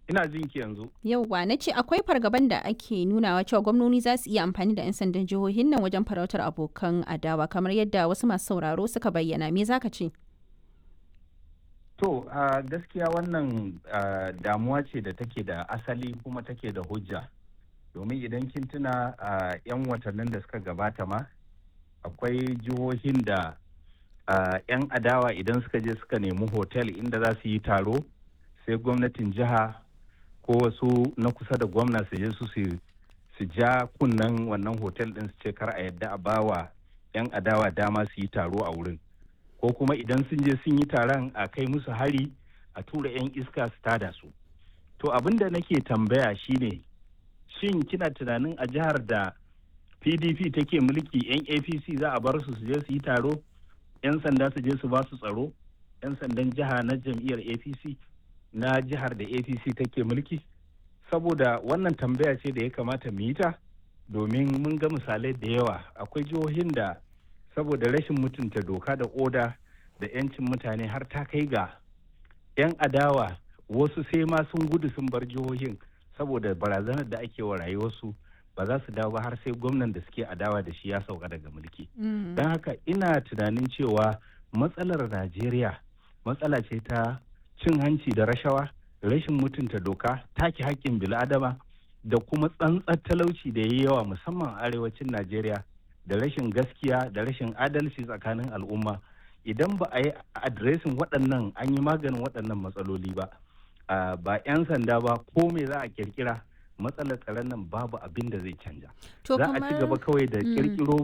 ina jin ki yanzu Yauwa na ce akwai fargaban da ake nunawa cewa gwamnoni za su iya amfani da 'yan sandan jihohin nan wajen farautar abokan adawa kamar yadda wasu masu sauraro suka bayyana me zaka ce? to a gaskiya wannan ah, damuwa ce da take da asali kuma take da hujja domin idan kin tuna a 'yan watannin da suka gabata ma akwai jihohin da ah, 'yan adawa idan suka je suka nemi hotel inda za su yi taro sai gwamnatin jiha ko wasu na kusa da gwamna su je su su- su ja kunnen wannan hotel din su ce kar a yadda a bawa 'yan adawa dama su yi taro a wurin ko kuma idan sun je sun yi taron a kai musu hari a tura 'yan iska su tada su to abin da nake tambaya shine shin kina tunanin a jihar da pdp take mulki 'yan apc za a bar su su je su yi taro 'yan sanda su je su ba su tsaro 'yan sandan jiha na jam'iyyar apc na jihar da apc take mulki saboda wannan tambaya ce da ya kamata mu yi ta domin mun ga misalai da yawa akwai jihohin da saboda rashin mutunta doka da oda da 'yancin mutane har ta kai ga 'yan adawa wasu sai ma sun gudu sun bar jihohin saboda barazanar da ake wa rayuwarsu ba za su dawo ba har sai gwamnan da suke adawa da shi ya sauka daga mulki don haka ina tunanin cewa matsalar najeriya matsala ce ta cin hanci da rashawa rashin mutunta doka take haƙƙin bil'adama da kuma tsantsar talauci da ya yi yawa musamman a arewacin najeriya da rashin gaskiya da rashin adalci tsakanin al'umma idan ba a yi adiresin waɗannan an yi maganin waɗannan matsaloli ba ah, ba 'yan sanda ba ko me za a kirkira matsalar tsaron nan babu abin da zai canja To za a ci gaba kamar kawai da Mm. kirkiro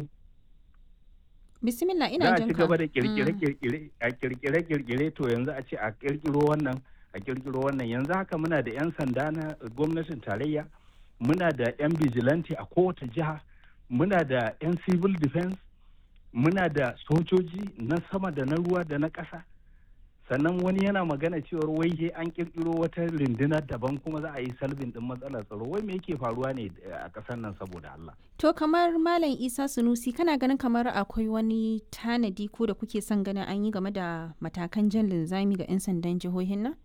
bismillah za ina a jin ci ka. gaba da Mm. kirkire-kirkire a kirkire-kirkire to yanzu a ce a kirkiro wannan a kirkiro wannan yanzu haka muna da 'yan sanda na gwamnatin tarayya muna da 'yan vigilante a kowace jiha muna da 'yan civil defense muna da sojoji na sama da na ruwa da na ƙasa sannan wani yana magana cewar wai he an kirkiro wata rundunar daban kuma za a yi salbin din matsalar tsaro wai me yake faruwa ne a ƙasar nan saboda Allah To kamar Malam Isa Sunusi kana ganin kamar akwai wani tanadi ko da kuke son ganin an yi game da matakan jan linzami ga 'yan sandan jihohin nan?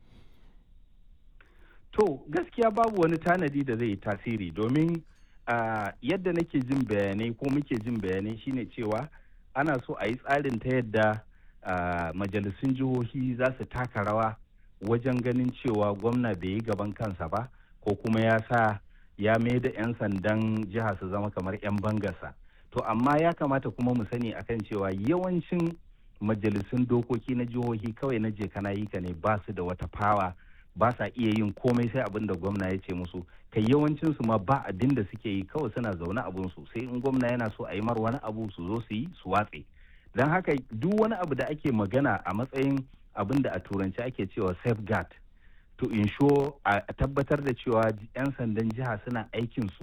To gaskiya babu wani tanadi da zai yi tasiri domin ah, yadda nake jin bayanai ko muke jin bayanai shine cewa ana so a yi tsarin ta yadda ah, majalisun jihohi za su taka rawa wajen ganin cewa gwamna bai yi gaban kansa ba ko kuma ya sa ya mai da 'yan sandan jiha su zama kamar 'yan bangarsa. To amma ya kamata kuma mu sani akan cewa yawancin majalisun dokoki na jihohi kawai na je kana yi ka ne ba su da wata fawa ba sa iya yin komai sai abin da gwamna ya ce musu kai yawancin su ma ba abin da suke yi kawai suna zaune abun su sai in gwamna yana so a yi mar wani abu su zo su yi su watse don haka duk wani abu da ake magana a matsayin abin da a turanci ake cewa safeguard to ensure a a tabbatar da cewa 'yan sandan jiha suna aikin su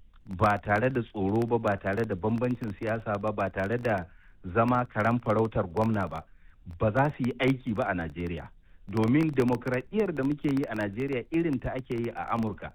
ba tare da tsoro ba ba tare da bambancin siyasa ba ba tare da zama karan farautar gwamna ba ba za su yi aiki ba a najeriya domin demokradiyyar da muke yi a najeriya irin ta ake yi a amurka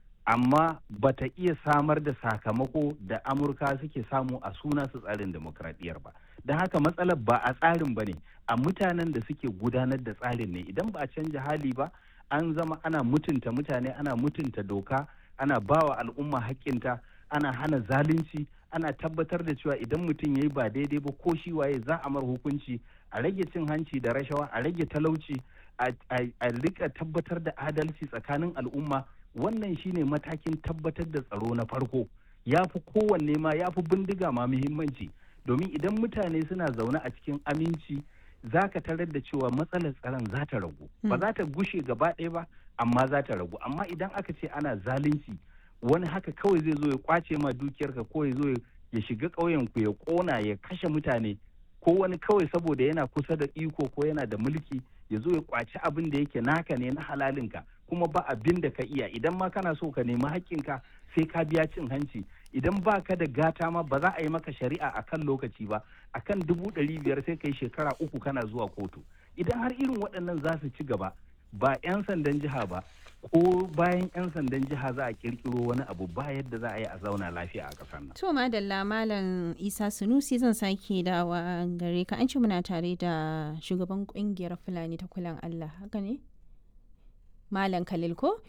amma ba ta iya samar da sakamako da amurka suke samu a suna su tsarin demokradiyyar ba don haka matsalar ba a tsarin ba ne a mutanen da suke gudanar da tsarin ne idan ba a canja hali ba an zama ana mutunta mutane ana mutunta doka ana bawa al'umma haƙƙinta ana hana zalunci ana tabbatar da cewa idan mutum ya yi ba daidai ba ko shi waye za a mar hukunci a rage cin hanci da rashawa a rage talauci a- a a rika tabbatar da adalci tsakanin al'umma wannan shine matakin tabbatar da tsaro na farko ya fi kowanne ma ya fi bindiga ma muhimmanci domin idan mutane suna zaune a cikin aminci za ka tarar da cewa matsalar tsaron za ta ragu ba za ta gushe gaba ɗaya ba amma za ta ragu amma idan aka ce ana zalunci wani haka kawai zai zo ya kwace ma dukiyarka ko ya zo ya- ya shiga ƙauyen ku ya ƙona ya kashe mutane ko wani kawai saboda yana kusa da iko ko yana da mulki ya zo ya kwaci abin da yake naka ne na halalinka kuma ba abin da ka iya idan ma kana so ka nemi haƙƙinka sai ka biya cin hanci idan ba ka da gata ma ba za a yi maka shari'a a kan lokaci ba a kan dubu ɗari biyar sai ka yi shekara uku kana zuwa kotu idan har irin waɗannan za su ci gaba ba 'yan sandan jiha ba ko bayan 'yan sandan jiha za a kirkiro wani abu ba yadda za a yi a zauna lafiya a ƙasar nan To madalla Malam Isa Sunusi zan sake dawa gare ka an ce muna tare da shugaban kungiyar Fulani ta kulan Allah haka ne? Malam Khalil ko?